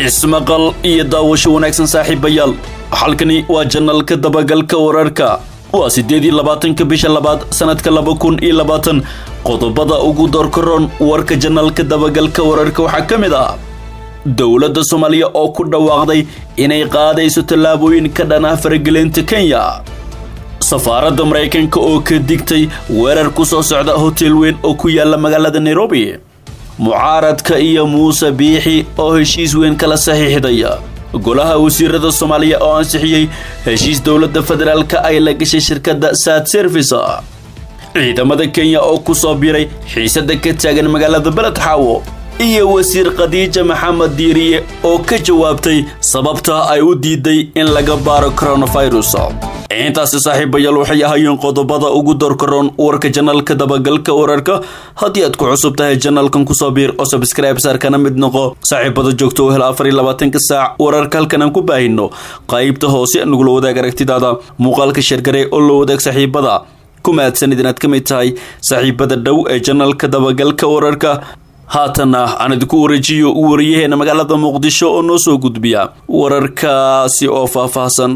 ismaqal iyo daawasho wanaagsan saaxiibayaal halkani waa janalka dabagalka wararka waa siddeed iyo labaatanka bisha labaad sanadka laba kun iyo labaatan qodobada ugu doorkaroon warka janalka dabagalka wararka waxaa ka mid ah dowladda soomaaliya oo ku dhawaaqday inay qaadayso tallaabooyin ka dhan ah faragelinta kenya safaaradda maraykanka oo ka digtay weerar ku soo socda hotel weyn oo ku yaala magaalada nairobi mucaaradka iyo muuse biixi oo heshiis weyn kala saxiixdaya golaha wasiirada soomaaliya oo ansixiyey heshiis dowladda federaalka ay la gashay shirkadda sad service ciidamada kenya oo ku soo biiray xiisada ka taagan magaalada beled xaawo iyo wasiir khadiija maxamed diiriye oo ka jawaabtay sababta ay u diiday in laga baaro coronavirus intaasi saaxiibayaal waxay ahaayeen qodobada ugu doorkaroon warka janalka dabagalka wararka haddii aad ku cusub tahay janalkan kusoo biir oo sabscribe saarkana mid noqo saaxiibada joogto u hel afar iyo labaatanka saac wararka halkan aan ku baahino qaybta hoose nagula wadaag aragtidaada muuqaalka sheergare oo la wadaag saaxiibada ku mahadsanid inaad ka mid tahay saaxiibada dhow ee janalka dabagalka wararka haatanna aan idinku wareejiyo wariyaheena magaalada muqdisho oo noo soo gudbiya wararkaasi oo faahfaahsan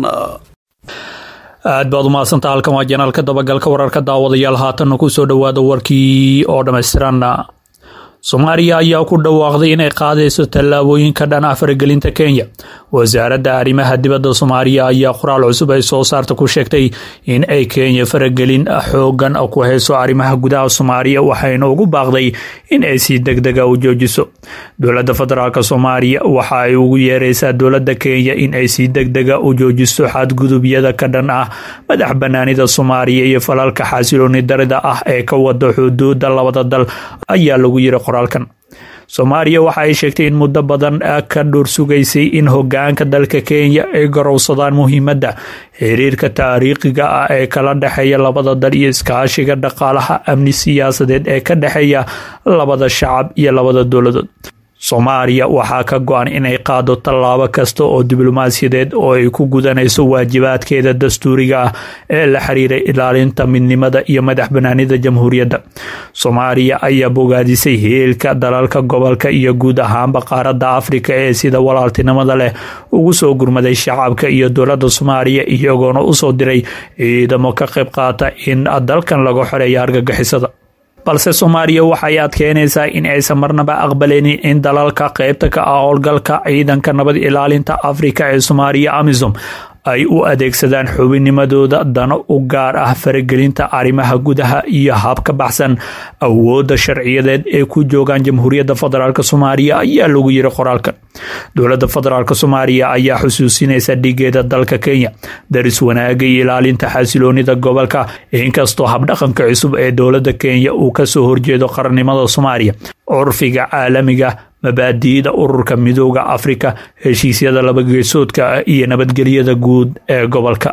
aad baad umahadsantaa halkan waa janaalka dabagalka wararka daawadayaal haatanna kusoo dhowaada warkii oo dhammaystiran soomaaliya ayaa ku dhawaaqday inay qaadayso tallaabooyin ka dhan ah faragelinta kenya wasaaradda arrimaha dibadda soomaaliya ayaa qoraal cusub ay soo saarta ku sheegtay in ay kenya faragelin xoogan ku hayso arrimaha gudaha soomaaliya waxayna ugu baaqday in ay si degdega u joojiso dowladda federaalk soomaaliya waxa ay ugu yeereysaa dowladda kenya in ay si degdega u joojiso xadgudubyada ka dhan ah madax banaanida soomaaliya iyo falalka xasilooni darida ah ee ka wada xuduuda labada dal ayaa lagu yiri qoraalkan soomaaliya waxa ay sheegtay in muddo badan ka dhur sugaysay in hogaanka dalka kenya ay garowsadaan muhiimadda xiriirka taariikhiga ah ee kala dhexeeya labada dal iyo iskaashiga dhaqaalaha amni siyaasadeed ee ka dhexeeya labada shacab iyo labada dowladood soomaaliya waxaa ka go-an inay qaado tallaabo kasta oo diblomaasiyadeed oo ay ku gudanayso waajibaadkeeda dastuuriga ah ee la xiriiray ilaalinta midnimada iyo madax banaanida jamhuuriyadda soomaaliya ayaa bogaadisay heelka dalalka gobolka iyo guud ahaanba qaaradda afrika ee sida walaaltinimada leh ugu soo gurmaday shacabka iyo dowladda soomaaliya iyagoona usoo diray ciidamo ka qayb qaata in dalkan laga xoreeya argagixisada balse soomaaliya waxay adkeynaysaa in aysan marnaba aqbaleynin in dalalka qeybta ka ah howlgalka ciidanka nabad ilaalinta afrika ee soomaaliya amisom ay u adeegsadaan xubinimadooda dano u gaar ah faragelinta arrimaha gudaha iyo hab ka baxsan awoodda sharciyadeed ee ku joogaan jamhuuriyadda federaalk soomaaliya ayaa lagu yiri qoraalkan dowladda federaalk soomaaliya ayaa xusuusinaysa dhigeeda dalka kenya daris wanaaga iyo ilaalinta xasiloonida gobolka inkastoo habdhaqanka cusub ee dowladda kenya uu kasoo horjeedo qarannimada soomaaliya curfiga caalamiga mabaadi'da ururka midooda afrika heshiisyada labageesoodka iyo nabadgelyada guud ee gobolka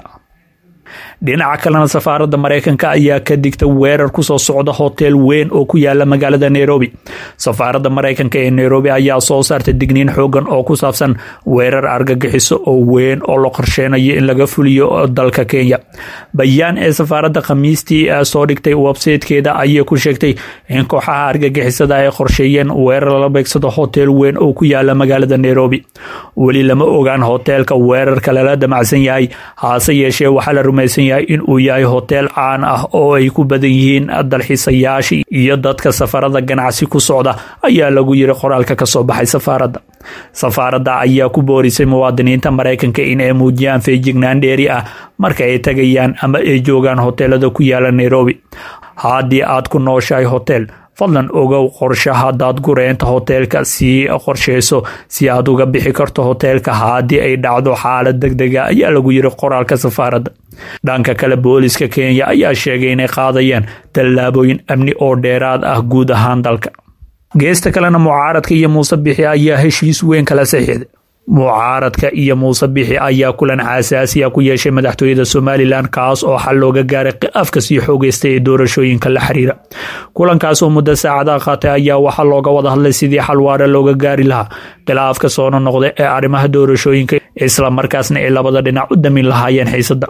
dhinaca kalena safaaradda maraykanka ayaa ka digta weerar kusoo socda hotel weyn oo ku yaala magaalada nairobi safaaradda maraykanka ee nairobi ayaa soo saartay digniin xoogan oo ku saabsan weerar argagixiso oo weyn oo la qorsheynayo in laga fuliyo dalka kenya bayaan ee safaaradda khamiistii soo dhigtay websaytekeeda ayay ku sheegtay in kooxaha argagixisada ay qorsheeyeen weerar lala beegsado hotel weyn oo ku yaala magaalada nairobi weli lama ogaan hoteelka weerarka lala damacsan yahay haase yeeshee waxaa la rumaysan yahay in uu yahay hotel caan ah oo ay ku badan yihiin dalxiisayaasha iyo dadka safarada ganacsi ku socda ayaa lagu yiri qoraalka kasoo baxay safaaradda safaaradda ayaa ku boorisay muwaadiniinta maraykanka in ay muujiyaan feejignaan dheeri ah marka ay tagayaan ama ay joogaan hoteelada ku yaala nairobi haddii aad ku nooshahay hotel fadlan ogow qorshaha daadgureynta hoteelka sii qorsheyso si aad uga bixi karto hoteelka haddii ay dhacdo xaalad degdega ayaa lagu yiri qoraalka safaaradda dhanka kale booliska kenya ayaa sheegay inay qaadayaan tallaabooyin amni oo dheeraad ah guud ahaan dalka geesta kalena mucaaradka iyo muuse bixi ayaa heshiis weyn kala saxiixday mucaaradka iyo muuse bixi ayaa kulan xasaasiya ku yeeshay madaxtooyada somalilan kaas oo xal looga gaaray khilaafka sii xoogeystay ee doorashooyinka la xiriira kulankaas oo muddo saacadaha qaatay ayaa waxaa looga wada hadlay sidii xal waare looga gaari lahaa khilaafka soona noqda ee arrimaha doorashooyinka isla markaasna ay labada dhinac u damin lahaayeen xiisada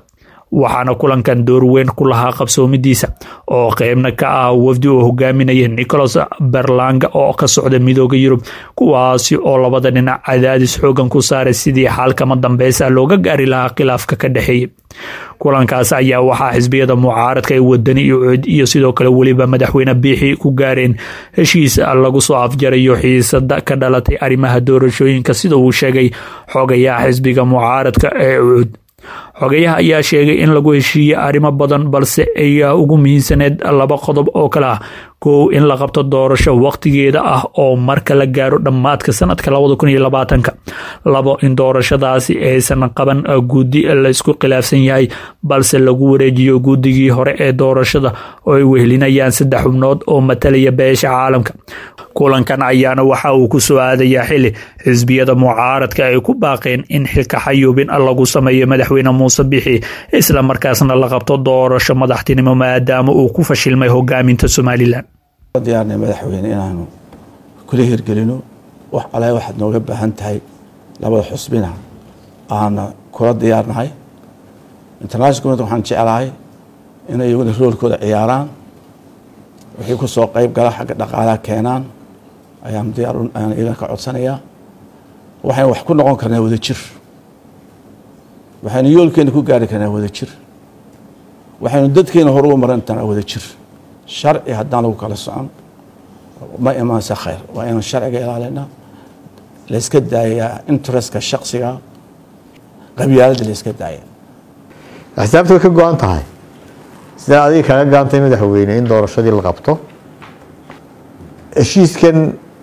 waxaana kulankan door weyn ku lahaa qabsoomidiisa oo qeybna ka ah wafdi uu hogaaminaya nicholas berlanga oo ka socda midooda yurub kuwaasi oo labada dhinac cadaadis xoogan ku saaray sidii xaalkama dambeysa looga gaari lahaa khilaafka ka dhexeeya kulankaas ayaa waxaa xisbiyada mucaaradka ee wadani iyo cod iyo sidoo kale weliba madaxweyne biixi ku gaareen heshiis lagu soo afjarayo xiisada ka dhalatay arrimaha doorashooyinka sida uu sheegay xogayaha xisbiga mucaaradka ee cud xogayaha ayaa sheegay in lagu heshiiyey arrimo badan balse ayaa ugu muhiimsaneed laba qodob oo kale ah kow in la qabto doorasho waqtigeeda ah oo marka la gaaro dhammaadka sanadka labada kun iyo labaatanka labo in doorashadaasi aysan qaban guddi laysku khilaafsan yahay balse lagu wareejiyo guddigii hore ee doorashada oo ay wehelinayaan saddex xubnood oo matalaya beesha caalamka kulankan ayaana waxa uu ku soo aadayaa xili xisbiyada mucaaradka ay ku baaqeen in xilka xayuubin lagu sameeyo madaxweyne muuse bixi isla markaasna la qabto doorasho madaxtinimo maadaama uu ku fashilmay hogaaminta somalilan diyaarnay madaxweyne inaanu kula hirgelino wax ale waxaad nooga baahan tahay labada xusbina aana kula diyaarnahay international community waxaan jeclahay inay iyaguna roolkooda ciyaaraan wixii ku soo qeyb gala xagga dhaqaalaha keenaan ayaan diyaar ayaan iyagana ka codsanayaa waxaynu wax ku noqon karnaa wada jir waxaynu yoolkeena ku gaari karnaa wada jir waxaynu dadkeena hor ugu maran karnaa wada jir sharci haddaan lagu kala socon ma imaansa khayr waa inaan sharciga ilaalinaa layska daayaa interestka shaksiga qabyaaladda layska daaya axsaabta way ka go-an tahay sidaa adiga kaga gaantay madaxweyne in doorashadii la qabto heshiiskan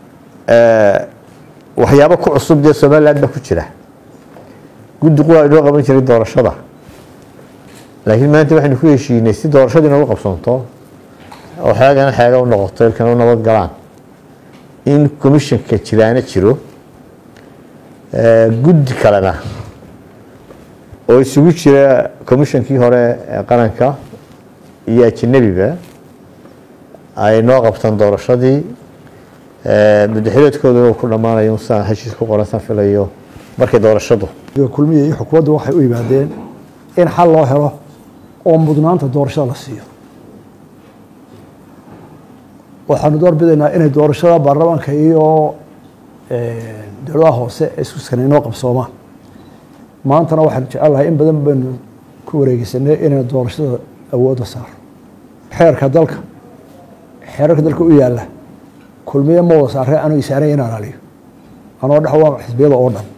waxyaabo ku cusub dee somaliland baa ku jira guddi quwaa inoo qaban jiray doorashada laakiin maanta waxaynu ku heshiinay si doorashadii noogu qabsanto oo xeegana xeega u noqoto ilkana u nabad galaan in commissionka jiraana jiro guddi kalena oo isugu jira commissionkii hore ee qaranka iyo ajanabiba ay noo qabtaan doorashadii madaxileedkooduna uu ku dhammaanayo saan heshiis ku qoran saan filayo markay doorashadu kulmiya iyo xukuumaddu waxay u yimaadeen in xal loo helo oo mudnaanta doorashada la siiyo waxaanu doorbidaynaa inay doorashada baarlamaanka iyo dowladaha hoose ee isku skan inoo qabsoomaan maantana waxaanu jecelnahay in badan baynu ku wareegeysanay inaynu doorashada awoodda saaro xeerka dalka xeerarka dalka u yaalla kulmiye ma wada saaree anuu isaanay inaan aliyo anoo dhex waa xisbiyada oo dhan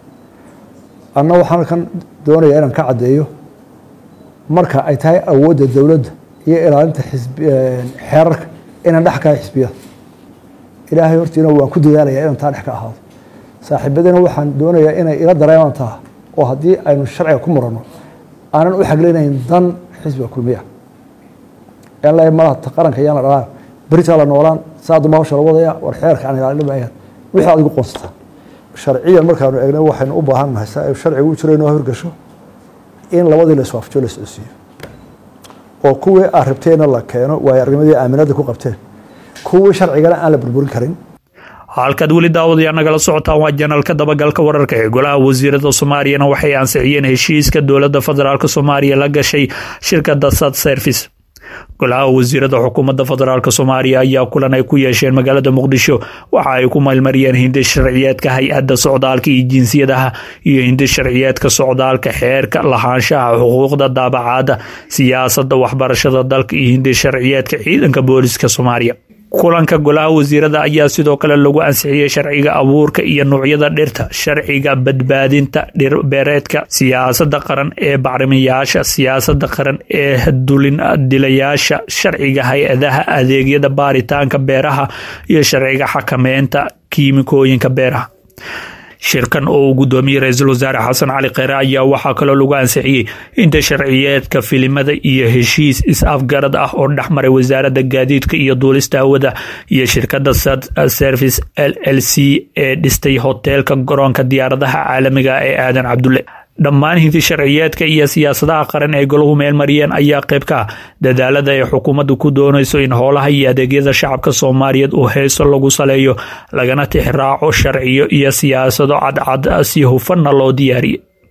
anna waxaan kan doonaya inaan ka caddeeyo marka ay tahay awoodda dowladda iyo ilaalinta xeerarka inaan dhex kahay xisbiyada ilaahay hortiina waan ku dadaalaya inaan taa dhex ka ahaado saaxiibadina waxaan doonayaa inay ila dareemaan taa oo haddii aynu sharciga ku muranno aanan u xaglinayn dan xisbiga kulmiya aan leeyahay malaha qaranka yaan la dhalaan beritaa la noolaan saaduma hawsha la wadaya war xeerka aan ilaalin mayaan wixii adigu qoonsataa sharciyan markaanu eegno waxaynu u baahan nahay saa sharcigu u jiro inoo horgasho in labadii la iswaafjo la iscosiiyo oo kuwii aad rabteenna la keeno waayo arrimadii aaminada ku qabteen kuwii sharcigana aan la burburin karin halkaad weli daawadayaa nagala socotaan waa janalka dabagalka wararka ee golaha wasiirada soomaaliyana waxay ansixiyeen heshiiska dowladda federaalk soomaaliya la gashay shirkada sad service golaha wasiirada xukuumadda federaalk soomaaliya ayaa kulan ay ku yeesheen magaalada muqdisho waxa ay ku maylmariyeen hindi sharciyeedka hay-adda socdaalka iyo jinsiyadaha iyo hindi sharciyeedka socdaalka xeerka lahaanshaha xuquuqda daabacaada siyaasadda waxbarashada dalka iyo hindi sharciyeedka ciidanka booliska soomaaliya kulanka golaha wasiirada ayaa sidoo kale lagu ansixiyey sharciga abuurka iyo nuucyada dhirta sharciga badbaadinta dhirbeereedka siyaasada qaran ee bacrimiyaasha siyaasada qaran ee dulin dilayaasha sharciga hay-adaha adeegyada baaritaanka beeraha iyo sharciga xakameynta kiimikooyinka beeraha shirkan oo uu gudoomiyey ra-iisul wasaare xasan cali kheyre ayaa waxaa kaloo lagu ansixiyey inta sharciyeedka filimada iyo heshiis is-afgarad ah oo dhexmaray wasaaradda gaadiidka iyo duulista hawada iyo shirkadda sad service l l c ee dhistay hoteelka garoonka diyaaradaha caalamiga ee aadan cabdulle dhammaan hinti sharciyeedka iyo siyaasadaha qaran ee golahu meelmariyeen ayaa qayb ka ah dadaalada ay xukuumaddu ku doonayso in howlaha iyo adeegyada shacabka soomaaliyeed uu heeso lagu saleeyo lagana tixraaco sharciyo iyo siyaasado cadcad si hufanna loo diyaariye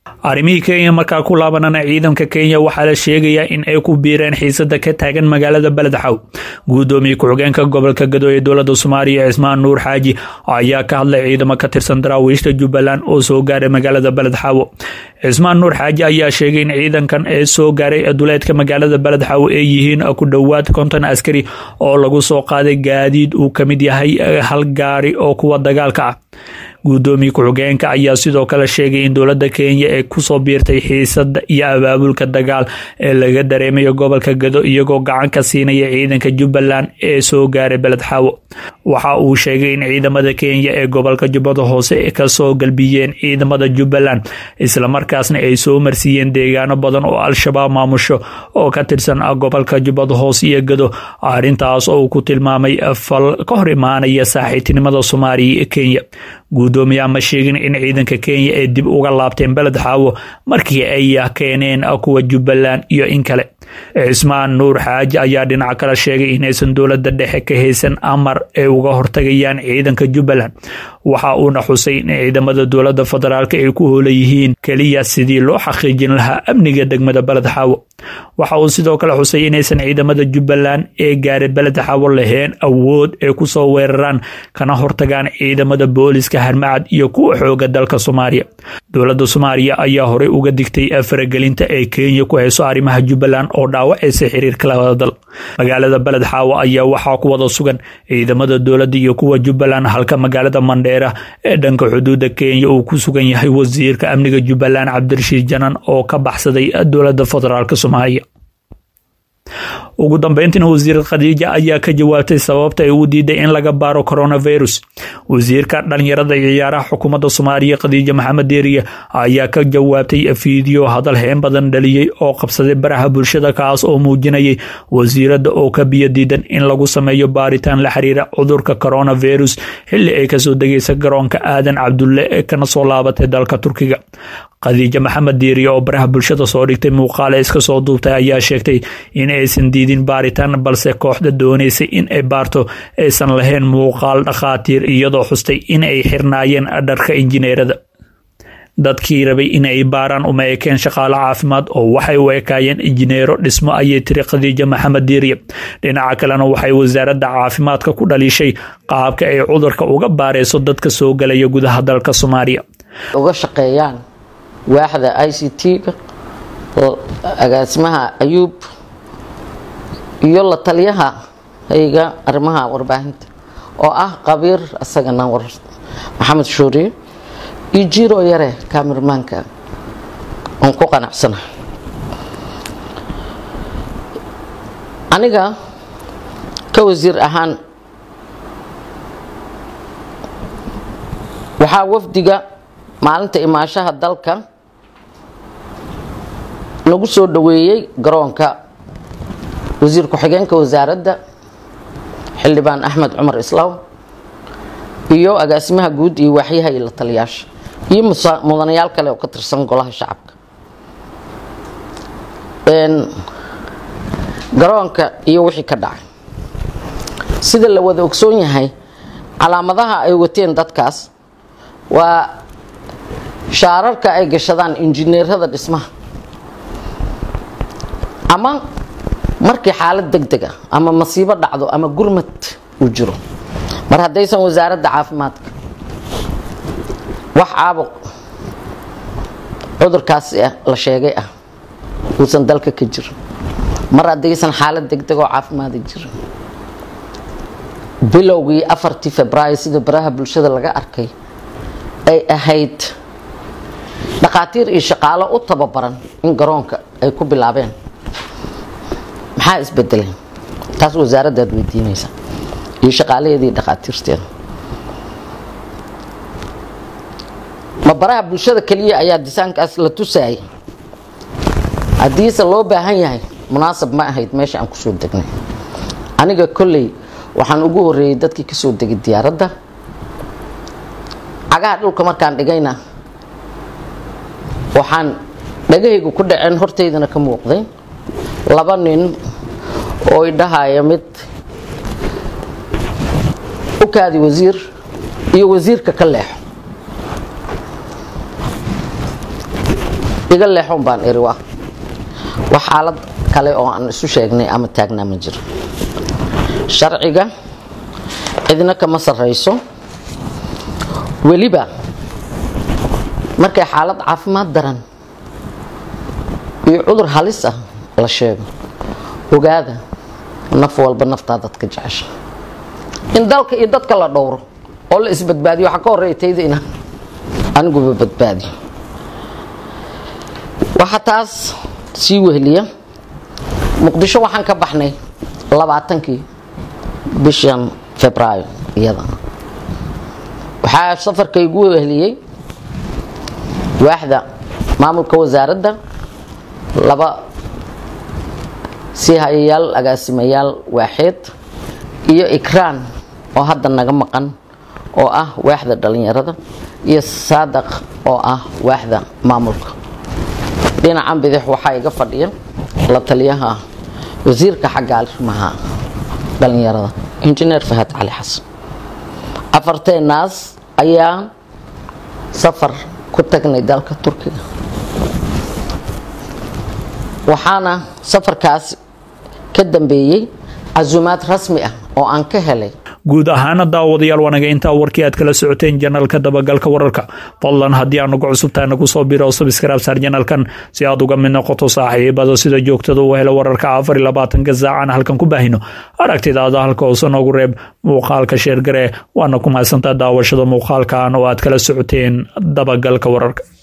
arrimihii kenya markaa ku laabanana ciidanka kenya waxaa la sheegayaa in ay ku biireen xiisada ka taagan magaalada beledxaw guddoomiye ku-xigeenka gobolka gado ee dowlada soomaaliya cismaan nuur xaaji ayaa ka hadlay ciidamo ka tirsan daraawiishta jubbaland oo soo gaaray magaalada beledxaawo cismaan nuur xaaji ayaa sheegay in ciidankan ee soo gaaray duleedka magaalada beledxaawo ay yihiin ku dhowaad konton askari oo lagu soo qaaday gaadiid uu ka mid yahay hal gaari oo kuwa dagaalka ah guddoomiye ku-xigeenka ayaa sidoo kale sheegay in dowladda kenya ay kusoo biirtay xiisada iyo abaabulka dagaal ee laga dareemayo gobolka gado iyagoo gacan ka siinaya ciidanka jubbaland ee soo gaaray beledxaawo waxa uu sheegay in ciidamada kenya ee gobolka jubbada hoose kasoo galbiyeen ciidamada jubbaland islamarkaasna ay soo marsiiyeen deegaano badan oo al-shabaab maamusho oo ka tirsan gobolka jubbada hoose iyo gado arrintaas oo uu ku tilmaamay fal ka hor imaanaya saaxiibtinimada soomaaliya ee kenya guddoomiyaha ma sheegin in ciidanka kenya ay dib uga laabteen beled xaawo markii ay keeneen kuwa jubbaland iyo in kale cismaan nuur xaaji ayaa dhinaca kale sheegay inaysan dowladda dhexe ka haysan amar ay uga hortagayaan ciidanka jubbaland waxa uuna xusay in ciidamada dowladda federaalk ay ku hoola yihiin keliya sidii loo xaqiijin lahaa amniga degmada beled xaawo waxa uu sidoo kale xusay inaysan ciidamada jubbaland ee gaaray beled xaawo lahayn awood ay kusoo weeraraan kana hortagaan ciidamada booliska harmacad iyo kuwa xooga dalka soomaaliya dowladda soomaaliya ayaa horey uga digtay faragelinta ay kenya ku hayso arrimaha jubbaland oo dhaawacaysa xiriirka labada dal magaalada beled xaawo ayaa waxaa ku wada sugan ciidamada dowladda iyo kuwa jubbaland halka magaalada mandheera ee dhanka xuduudda kenya uu ku sugan yahay wasiirka amniga jubbaland cabdirashiid janan oo ka baxsaday dowladda federaalk soomaaliya ugu dambeyntiina wasiir khadiija ayaa ka jawaabtay sababta ay u diiday in laga baaro coronavirus wasiirka dhalinyarada iyo ciyaaraha xukuumadda soomaaliya khadiija maxamed deeriye ayaa ka jawaabtay fiideo hadal heen badan dhaliyey oo qabsaday baraha bulshada kaas oo muujinayay wasiiradda oo ka biyo diidan in lagu sameeyo baaritaan la xiriira cudurka coronavirus xilli ay kasoo degaysa garoonka aadan cabdulle ee kana soo laabatay dalka turkiga khadiija maxamed diiriye oo baraha bulshada soo dhigtay muuqaale iska soo duubtay ayaa sheegtay in aysan diidin baaritaan balse kooxda doonaysay in ay baarto aysan lahayn muuqaal dhakhaatiir iyadoo xustay in ay xirnaayeen dharka injineerada dadkii rabay in ay baaraan uma ekeen shaqaale caafimaad oo waxay u ekaayeen injineero dhismo ayay tiri khadiija maxamed diiriye dhinaca kalena waxay wasaaradda caafimaadka ku dhaliishay qaabka ay cudurka uga baarayso dadka soo galaya gudaha dalka soomaaliya uga shaqeeyaan waaxda i c t-ga agaasimaha ayuub iyo la taliyaha hayga arrimaha warbaahinta oo ah qabiir isagana war maxamed shuuriye iyo jiro yare kamirmaanka oon ku qanacsana aniga ka wasiir ahaan waxaa wafdiga maalinta imaashaha dalka lagu soo dhaweeyey garoonka wasiir ku-xigeenka wasaaradda xildhibaan axmed cumar islaaw iyo agaasimaha guud iyo waaxyaha iyo la taliyaasha iyo mudanayaal kale oo ka tirsan golaha shacabka garoonka iyo wixii ka dhacay sida la wada ogsoon yahay calaamadaha ay wateen dadkaas waa shaararka ay gashadaan injineerada dhismaha ama markii xaalad deg deg ah ama masiibo dhacdo ama gurmad uu jiro mar haddaysan wasaaradda caafimaadka wax caabuq cudurkaasi la sheegay ah uusan dalka ka jirin mar haddaysan xaalad deg deg oo caafimaada jirin bilowgii afartii februaayo sida baraha bulshada laga arkay ay ahayd dhakhaatiir iyo shaqaalo u tababaran in garoonka ay ku bilaabeen maxaa isbedelay taas wasaaraddaad weydiinaysa iyo shaqaalaheedii dhakhaatiirteeda ma baraha bulshada keliya ayaa disaankaas la tusaayay haddiise loo baahan yahay munaasab ma ahayd meesha aan kusoo degnay aniga kolley waxaan ugu horeeyey dadkii kasoo degay diyaaradda cagaha dhulka markaan dhigayna waxaan dhagahaygu ku dhaceen hortaydana ka muuqday laba nin oo idhahaya mid u kaadi wasiir iyo wasiirka ka leexo iga leexoon baan iri waa wax xaalad kale oo aan isu sheegnay ama taagnaa ma jiro sharciga cidna kama sarrayso weliba markay xaalad caafimaad daran iyo cudur halis ah la sheego ogaada naf walba naftaa dadka jecesha in dalka iyo dadka la dhowro oo la isbadbaadiyo waxaa ka horreeya tayda inaan aniguba badbaadiyo waxaa taas sii weheliya muqdisho waxaan ka baxnay labaatankii bishan febraayo iyada waxaa safarkaygu weheliyey waaxda maamulka wasaaradda laba sii hayayaal agaasimayaal waaxeed iyo ikraan oo hadda naga maqan oo ah waaxda dhalinyarada iyo saadaq oo ah waaxda maamulka dhinacan bidix waxaa iga fadhiya la taliyaha wasiirka xagga arrimaha dhalinyarada injineer fahad cali xasan afarteenaas ayaa safar ku tagnay dalka turkiga waxaana safarkaas ka dambeeyey casuumaad rasmi ah oo aan ka helay guud ahaana daawadayaal wanaga intaa warkii aad kala socoteen janalka dabagalka wararka fadlan haddii aad nagu cusubtahay nagu soo biro sabskraib saar janalkan si aad uga mid noqoto saaxiibada sida joogtada u helo wararka afar iyo labaatanka saacana halkan ku baahino aragtidaada halka hoose noogu reeb muuqaalka sheergare waana ku mahadsantaa daawashada muuqaalkan oo aad kala socoteen dabagalka wararka